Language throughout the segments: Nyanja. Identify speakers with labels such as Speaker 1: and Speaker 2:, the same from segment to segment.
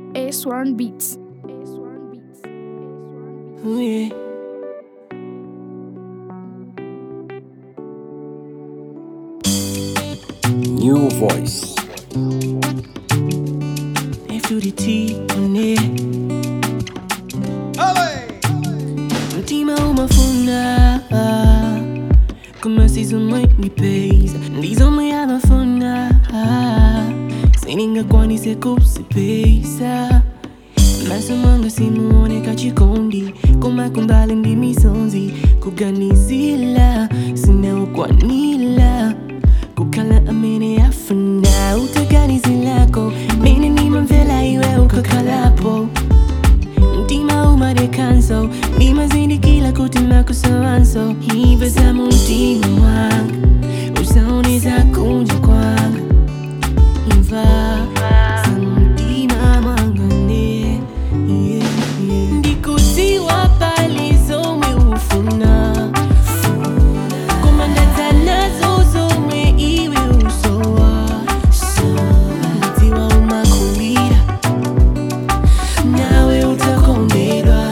Speaker 1: A1 Beats.
Speaker 2: Ooh, yeah.
Speaker 3: New voice.
Speaker 2: F to the T on it. Mtima umafuna kama sizomwe nipeza ndizomwe amafuna siningakwanise kusipesa maso mwanga simuoneka chikondi koma kumbali ndi misonzi kuganizila sinaokwanila kukhala amene afuna utaganizilako mene nimamvela iwe ukakhalapo mtima umadekanso nimazindikila kuti makusowanso ive za mumtima wanga usaoneza kunja kwanga imva za mumtima mwanga ne yeah, yeah. ndikudziwa pali zomwe ufuna komandadza nazo zomwe iwe usowa ndidziwa umakulira nawe utakondedwa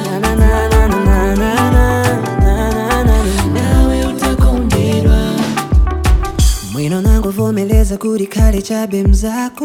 Speaker 2: nawe utakondedwa
Speaker 4: mwino nangovomeleza kuti khale chabe mzako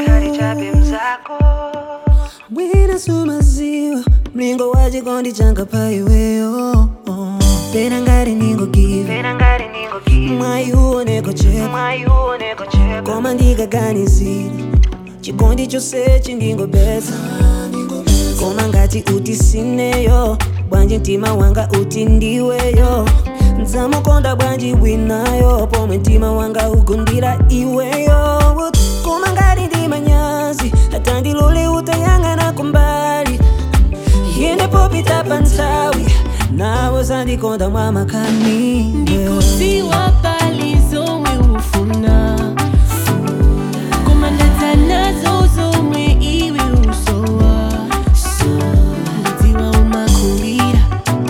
Speaker 4: mwina sumaziwa mlingo wa chikondi changa pa iweyo pena ngati ningogiva mwayi uoneko chepa koma ndikaganizira chikondi chonsechi ndingobetsa koma ngati uti sineyo bwanji mtima wanga uti ndiweyo nzamukonda bwanji winayo pomwe mtima wanga ugundira iweyo koma ngati ndimanyazi hata ndilole utayang'ana kumbali yende popita pa nthawi nawe zandikonda mwa makani
Speaker 2: ndikudziwa pali zomwe ufuna komandadza nazo zomwe iwe usowa ndidziwa umakulira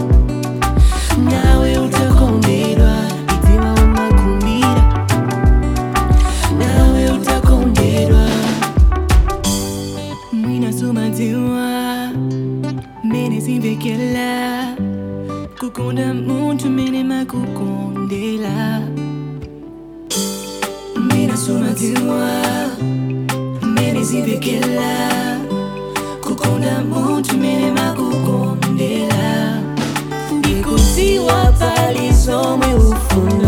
Speaker 2: nawe utakondedwa ndidziwa umakulira nawe utakondedwa mwina sumadziwa mene simvekela kukonda munthu mene makukondela mina sumadziwa mene simvekela kukonda munthu mene makukondela ndikudziwa pali zomwe ufuna